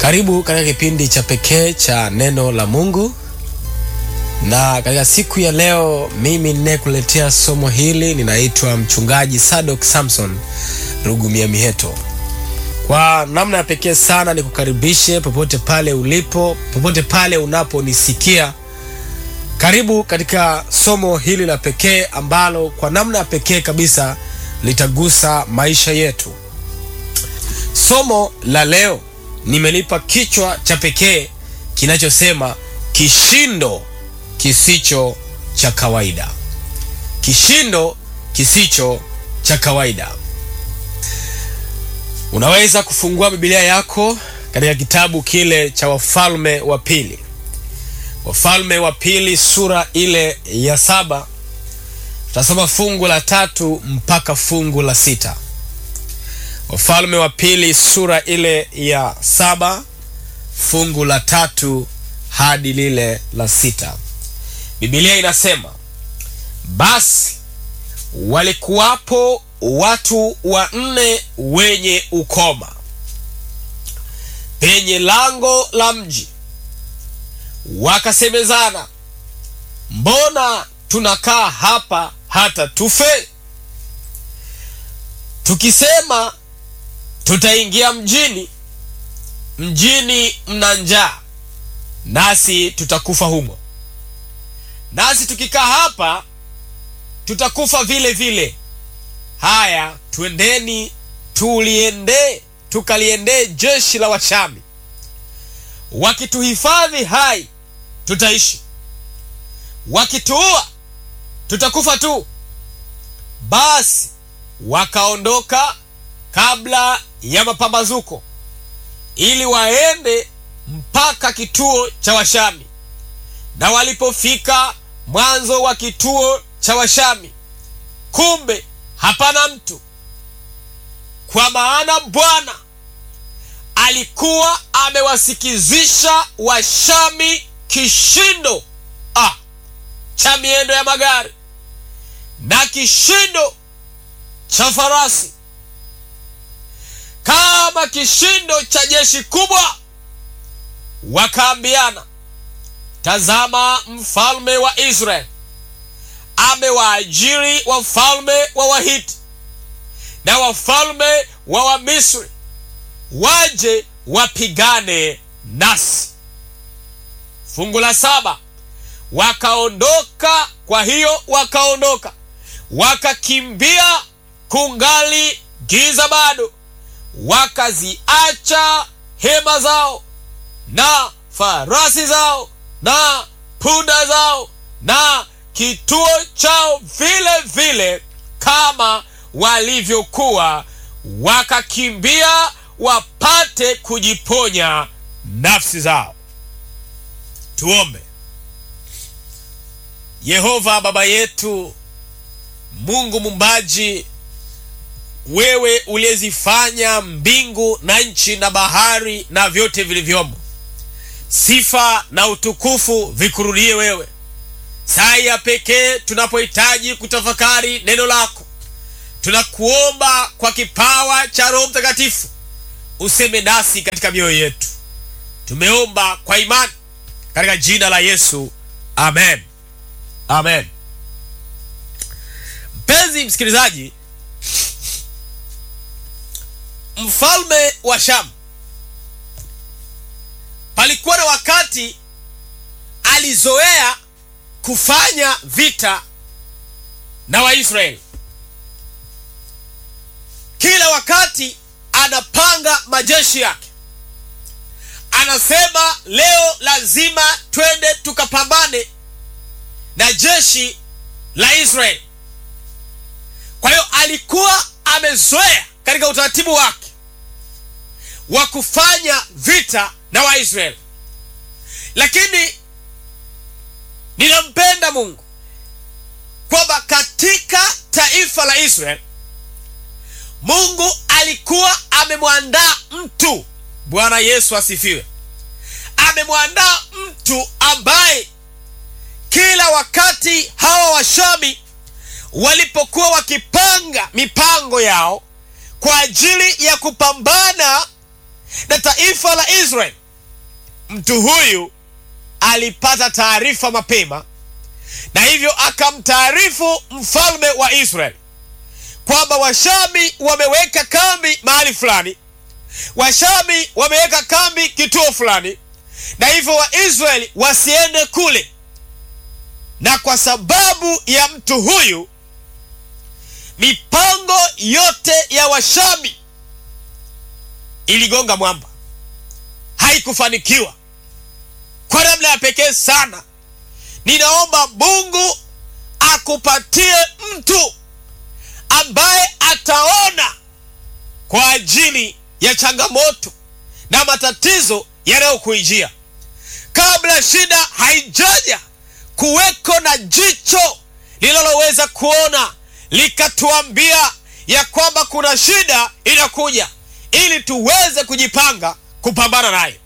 Karibu katika kipindi cha pekee cha neno la Mungu, na katika siku ya leo mimi ninayekuletea somo hili ninaitwa mchungaji Sadok Samson Rugumia Miheto. Kwa namna ya pekee sana nikukaribishe popote pale ulipo, popote pale unaponisikia. Karibu katika somo hili la pekee ambalo kwa namna ya pekee kabisa litagusa maisha yetu. Somo la leo nimelipa kichwa cha pekee kinachosema kishindo kisicho cha kawaida. Kishindo kisicho cha kawaida. Unaweza kufungua Biblia yako katika kitabu kile cha Wafalme wa Pili, Wafalme wa Pili sura ile ya saba. Tutasoma fungu la tatu mpaka fungu la sita. Wafalme wa Pili sura ile ya saba fungu la tatu hadi lile la sita. Biblia inasema basi walikuwapo watu wanne wenye ukoma penye lango la mji, wakasemezana, mbona tunakaa hapa hata tufe? Tukisema tutaingia mjini, mjini mna njaa, nasi tutakufa humo, nasi tukikaa hapa tutakufa vile vile. Haya, twendeni tuliendee tukaliendee jeshi la Washami, wakituhifadhi hai tutaishi, wakituua tutakufa tu. Basi wakaondoka kabla ya mapambazuko, ili waende mpaka kituo cha Washami. Na walipofika mwanzo wa kituo cha Washami, kumbe hapana mtu, kwa maana Bwana alikuwa amewasikizisha Washami kishindo ah, cha miendo ya magari na kishindo cha farasi, kama kishindo cha jeshi kubwa. Wakaambiana, tazama, mfalme wa Israeli amewaajiri wafalme wa Wahiti na wafalme wa Wamisri waje wapigane nasi. Fungu la saba, wakaondoka. Kwa hiyo wakaondoka wakakimbia, kungali giza bado, wakaziacha hema zao na farasi zao na punda zao na kituo chao vile vile kama walivyokuwa, wakakimbia wapate kujiponya nafsi zao. Tuombe. Yehova Baba yetu, Mungu mumbaji, wewe uliyezifanya mbingu na nchi na bahari na vyote vilivyomo, sifa na utukufu vikurudie wewe. Saa ya pekee tunapohitaji kutafakari neno lako, tunakuomba kwa kipawa cha Roho Mtakatifu useme nasi katika mioyo yetu. Tumeomba kwa imani katika jina la Yesu, amen, amen. Mpenzi msikilizaji, mfalme wa Shamu palikuwa na wakati alizoea kufanya vita na Waisraeli. Kila wakati anapanga majeshi yake, anasema leo lazima twende tukapambane na jeshi la Israeli. Kwa hiyo alikuwa amezoea katika utaratibu wake wa kufanya vita na Waisraeli, lakini ninampenda Mungu kwamba katika taifa la Israeli Mungu alikuwa amemwandaa mtu. Bwana Yesu asifiwe! Amemwandaa mtu ambaye kila wakati hawa Washami walipokuwa wakipanga mipango yao kwa ajili ya kupambana na taifa taifa la Israeli, mtu huyu alipata taarifa mapema, na hivyo akamtaarifu mfalme wa Israeli kwamba Washami wameweka kambi mahali fulani, Washami wameweka kambi kituo fulani, na hivyo Waisraeli wasiende kule. Na kwa sababu ya mtu huyu, mipango yote ya Washami iligonga mwamba, haikufanikiwa kwa namna ya pekee sana. Ninaomba Mungu akupatie mtu ambaye ataona kwa ajili ya changamoto na matatizo yanayokuijia kabla shida haijaja, kuweko na jicho linaloweza kuona likatuambia ya kwamba kuna shida inakuja, ili tuweze kujipanga kupambana nayo.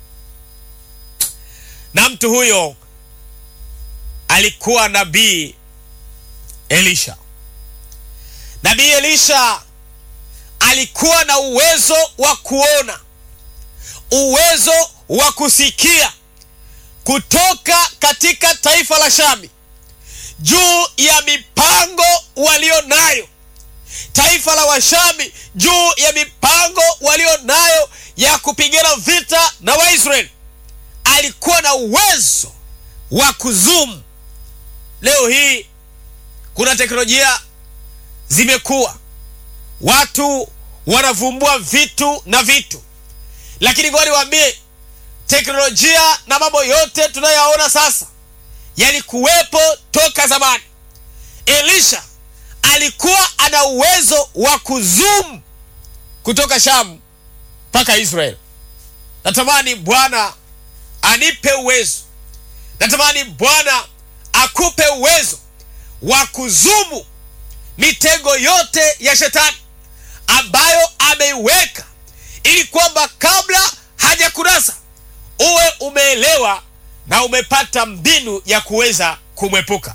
Na mtu huyo alikuwa nabii Elisha. Nabii Elisha alikuwa na uwezo wa kuona, uwezo wa kusikia kutoka katika taifa la Shami juu ya mipango walio nayo, taifa la Washami juu ya mipango walio nayo ya kupigana vita na Waisraeli. Alikuwa na uwezo wa kuzumu. Leo hii kuna teknolojia zimekuwa, watu wanavumbua vitu na vitu, lakini ngoja niwaambie, teknolojia na mambo yote tunayoyaona sasa yalikuwepo toka zamani. Elisha alikuwa ana uwezo wa kuzoom kutoka Shamu mpaka Israeli. Natamani Bwana anipe uwezo, natamani Bwana akupe uwezo wa kuzumu mitego yote ya shetani ambayo ameiweka, ili kwamba kabla hajakunasa uwe umeelewa na umepata mbinu ya kuweza kumwepuka.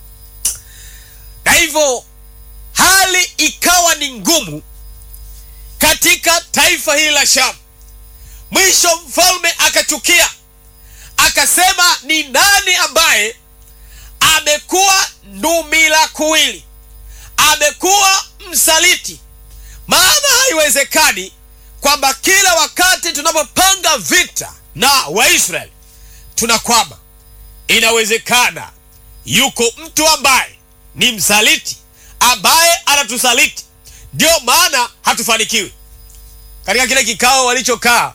Na hivyo hali ikawa ni ngumu katika taifa hili la Shamu. Mwisho mfalme akachukia, akasema, ni nani ambaye amekuwa ndumila kuwili, amekuwa msaliti? Maana haiwezekani kwamba kila wakati tunapopanga vita na Waisraeli tunakwama. Inawezekana yuko mtu ambaye ni msaliti, ambaye anatusaliti, ndio maana hatufanikiwi. Katika kile kikao walichokaa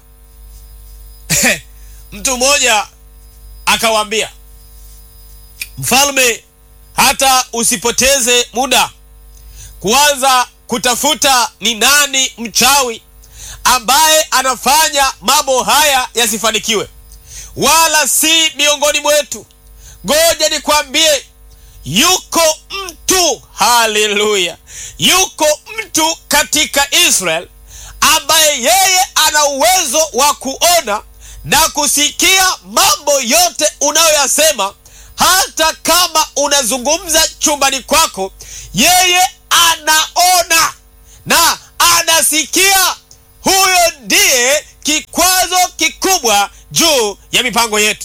mtu mmoja akawaambia mfalme, hata usipoteze muda kuanza kutafuta ni nani mchawi ambaye anafanya mambo haya yasifanikiwe, wala si miongoni mwetu. Ngoja nikwambie, yuko mtu, haleluya, yuko mtu katika Israel ambaye yeye ana uwezo wa kuona na kusikia mambo yote unayoyasema, hata kama unazungumza chumbani kwako, yeye anaona na anasikia. Huyo ndiye kikwazo kikubwa juu ya mipango yetu.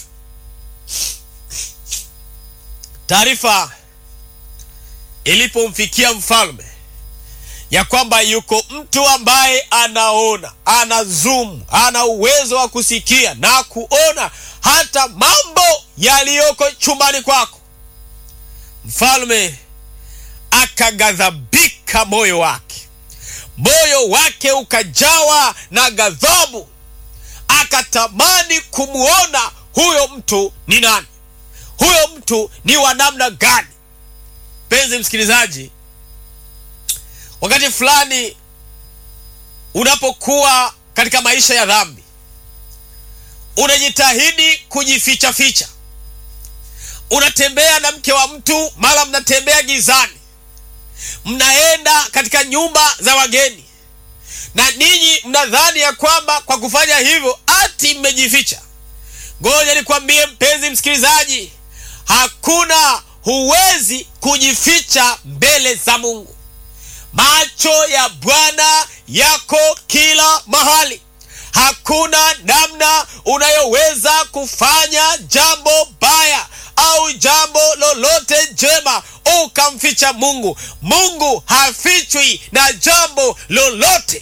Taarifa ilipomfikia mfalme ya kwamba yuko mtu ambaye anaona, ana zoom, ana uwezo wa kusikia na kuona hata mambo yaliyoko chumbani kwako, mfalme akaghadhabika moyo wake, moyo wake ukajawa na ghadhabu, akatamani kumwona huyo mtu ni nani, huyo mtu ni wa namna gani. Mpenzi msikilizaji, wakati fulani unapokuwa katika maisha ya dhambi, unajitahidi kujificha ficha, unatembea na mke wa mtu, mara mnatembea gizani, mnaenda katika nyumba za wageni, na ninyi mnadhani ya kwamba kwa kufanya hivyo ati mmejificha. Ngoja nikwambie mpenzi msikilizaji, hakuna, huwezi kujificha mbele za Mungu. Macho ya Bwana yako kila mahali. hakuna namna unayoweza kufanya jambo baya au jambo lolote jema ukamficha mungu mungu hafichwi na jambo lolote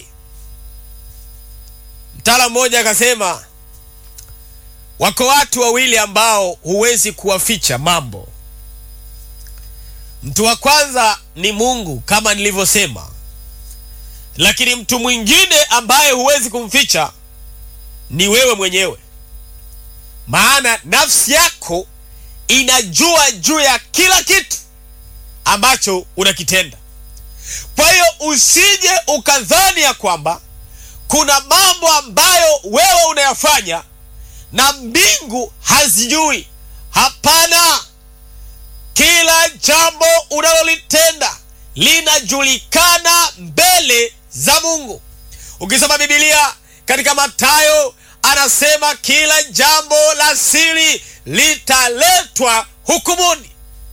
mtaala mmoja akasema wako watu wawili ambao huwezi kuwaficha mambo mtu wa kwanza ni mungu kama nilivyosema lakini mtu mwingine ambaye huwezi kumficha ni wewe mwenyewe maana nafsi yako inajua juu ya kila kitu ambacho unakitenda kwa hiyo usije ukadhani ya kwamba kuna mambo ambayo wewe unayafanya na mbingu hazijui hapana kila jambo unalolitenda linajulikana mbele za mungu ukisoma bibilia katika matayo anasema kila jambo la siri litaletwa hukumuni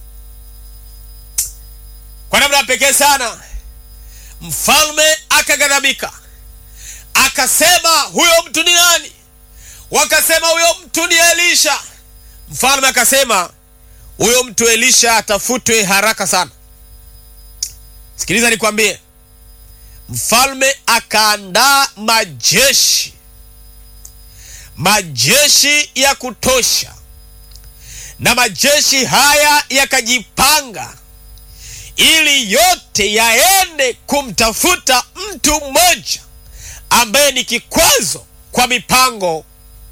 kwa namna pekee sana mfalme akaghadhabika akasema huyo mtu ni nani wakasema huyo mtu ni elisha mfalme akasema huyo mtu elisha atafutwe haraka sana sikiliza nikwambie mfalme akaandaa majeshi majeshi ya kutosha na majeshi haya yakajipanga ili yote yaende kumtafuta mtu mmoja ambaye ni kikwazo kwa mipango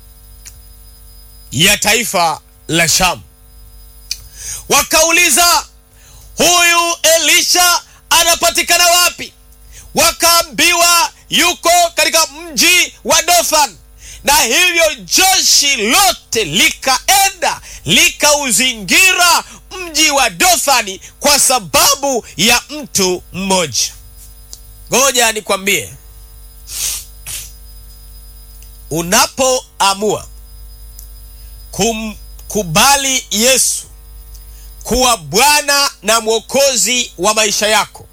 ya taifa la shamu wakauliza huyu elisha anapatikana wapi wakaambiwa yuko katika mji wa dothan na hivyo jeshi lote likaenda likauzingira mji wa dothani kwa sababu ya mtu mmoja ngoja nikwambie unapoamua kumkubali yesu kuwa bwana na mwokozi wa maisha yako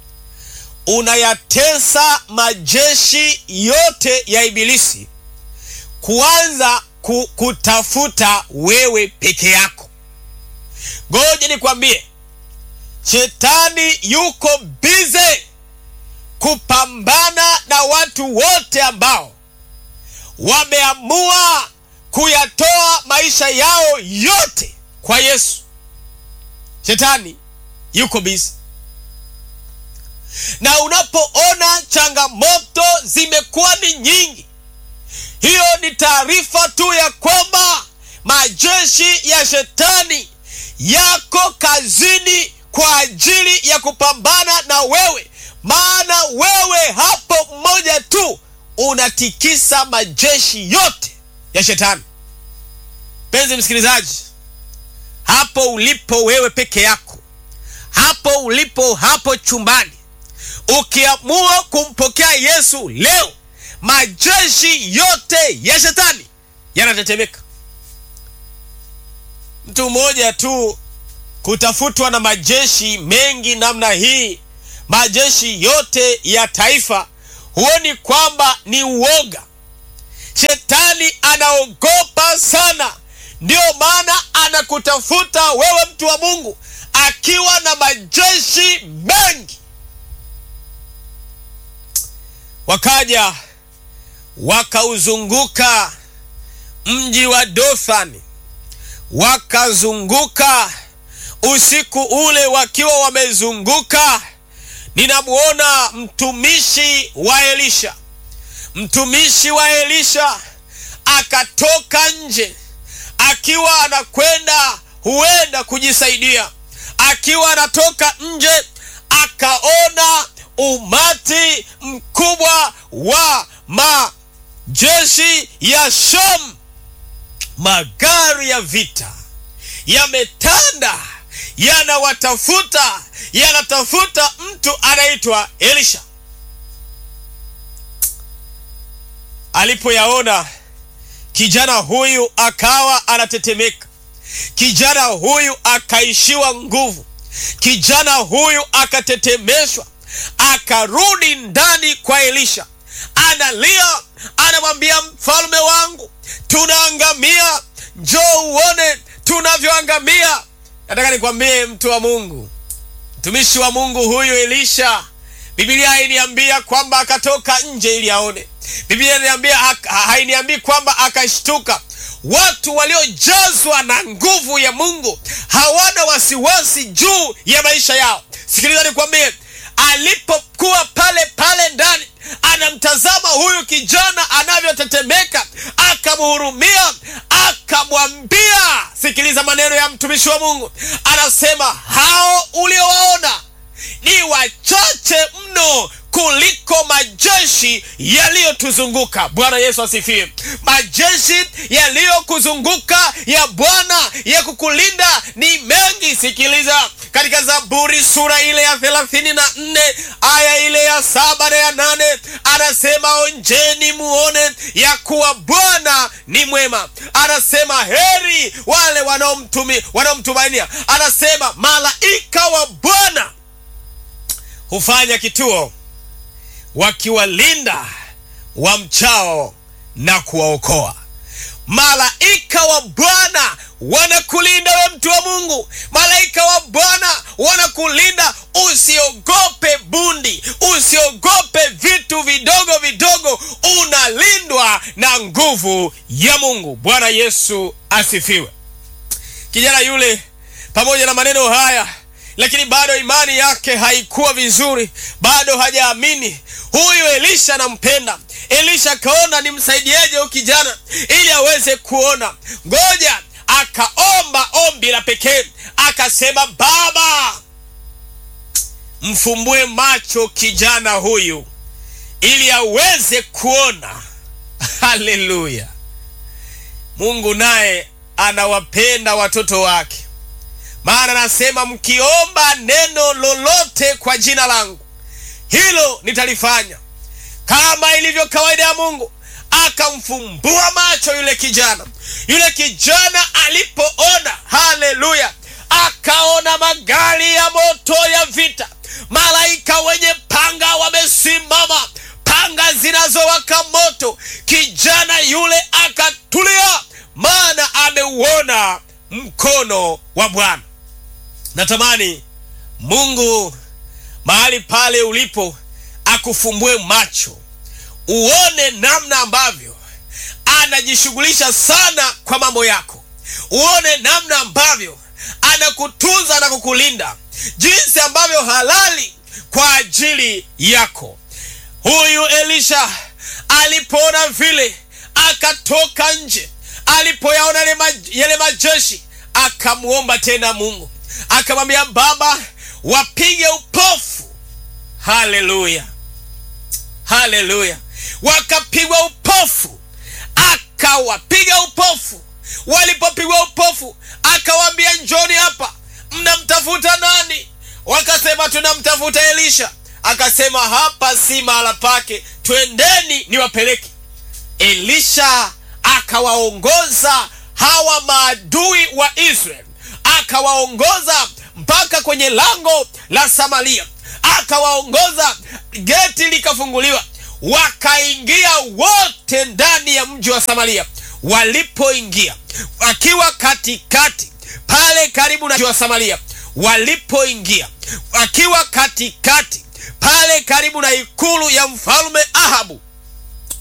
unayatesa majeshi yote ya ibilisi kuanza ku, kutafuta wewe peke yako ngoja nikwambie shetani yuko bize kupambana na watu wote ambao wameamua kuyatoa maisha yao yote kwa yesu shetani yuko bizi na unapoona changamoto zimekuwa ni nyingi hiyo ni taarifa tu ya kwamba majeshi ya shetani yako kazini kwa ajili ya kupambana na wewe maana wewe hapo mmoja tu unatikisa majeshi yote ya shetani mpenzi msikilizaji hapo ulipo wewe peke yako hapo ulipo hapo chumbani ukiamua kumpokea yesu leo majeshi yote ya shetani yanatetemeka mtu mmoja tu kutafutwa na majeshi mengi namna hii majeshi yote ya taifa huoni kwamba ni uoga shetani anaogopa sana ndiyo maana anakutafuta wewe mtu wa mungu akiwa na majeshi mengi wakaja wakauzunguka mji wa dothani wakazunguka usiku ule wakiwa wamezunguka ninamwona mtumishi wa elisha mtumishi wa elisha akatoka nje akiwa anakwenda huenda kujisaidia akiwa anatoka nje akaona umati mkubwa wa majeshi ya sham magari ya vita yametanda yanawatafuta yanatafuta mtu anaitwa elisha alipoyaona kijana huyu akawa anatetemeka kijana huyu akaishiwa nguvu kijana huyu akatetemeshwa akarudi ndani kwa elisha analia anamwambia nataka nikwambie mtu wa mungu mtumishi wa mungu huyu elisha bibilia hainiambia kwamba akatoka nje ili aone bibilia inaniambia hainiambii kwamba akashtuka watu waliojazwa na nguvu ya mungu hawana wasiwasi juu ya maisha yao sikiliza nikwambie alipokuwa pale pale ndani anamtazama huyu kijana anavyotetemeka akamhurumia akamwambia sikiliza maneno ya mtumishi wa mungu anasema hao uliowaona ni wachache mno kuliko majeshi yaliyotuzunguka bwana yesu asifiwe majeshi yaliyokuzunguka ya bwana ya kukulinda ni mengi sikiliza katika zaburi sura ile ya thelathini na nne aya ile ya saba na ya nane anasema onjeni muone ya kuwa bwana ni mwema anasema heri wale wanaomtumainia anasema malaika wa bwana hufanya kituo wakiwalinda wamchao na kuwaokoa malaika wa bwana wanakulinda we mtu wa mungu malaika wa bwana wanakulinda usiogope bundi usiogope vitu vidogo vidogo unalindwa na nguvu ya mungu bwana yesu asifiwe kijana yule pamoja na maneno haya lakini bado imani yake haikuwa vizuri bado hajaamini huyu elisha anampenda elisha akaona nimsaidieje huyu kijana ili aweze kuona ngoja akaomba ombi la pekee akasema baba mfumbue macho kijana huyu ili aweze kuona haleluya mungu naye anawapenda watoto wake maana anasema mkiomba neno lolote kwa jina langu hilo nitalifanya kama ilivyo kawaida ya mungu akamfumbua macho yule kijana yule kijana alipoona haleluya akaona magari ya moto ya vita malaika wenye panga wamesimama panga zinazowaka moto kijana yule akatulia maana ameuona mkono wa bwana natamani mungu mahali pale ulipo akufumbue macho uone namna ambavyo anajishughulisha sana kwa mambo yako uone namna ambavyo anakutunza na kukulinda jinsi ambavyo halali kwa ajili yako huyu elisha alipoona vile akatoka nje alipoyaona yale majeshi akamwomba tena mungu akamwambia baba wapige upofu haleluya haleluya wakapigwa upofu akawapiga upofu walipopigwa upofu akawaambia njoni hapa mnamtafuta nani wakasema tunamtafuta elisha akasema hapa si mahala pake twendeni niwapeleke elisha akawaongoza hawa maadui wa israeli akawaongoza mpaka kwenye lango la samaria akawaongoza geti likafunguliwa wakaingia wote ndani ya mji wa samaria walipoingia akiwa katikati pale karibu na mji wa samaria walipoingia akiwa katikati pale karibu na ikulu ya mfalme ahabu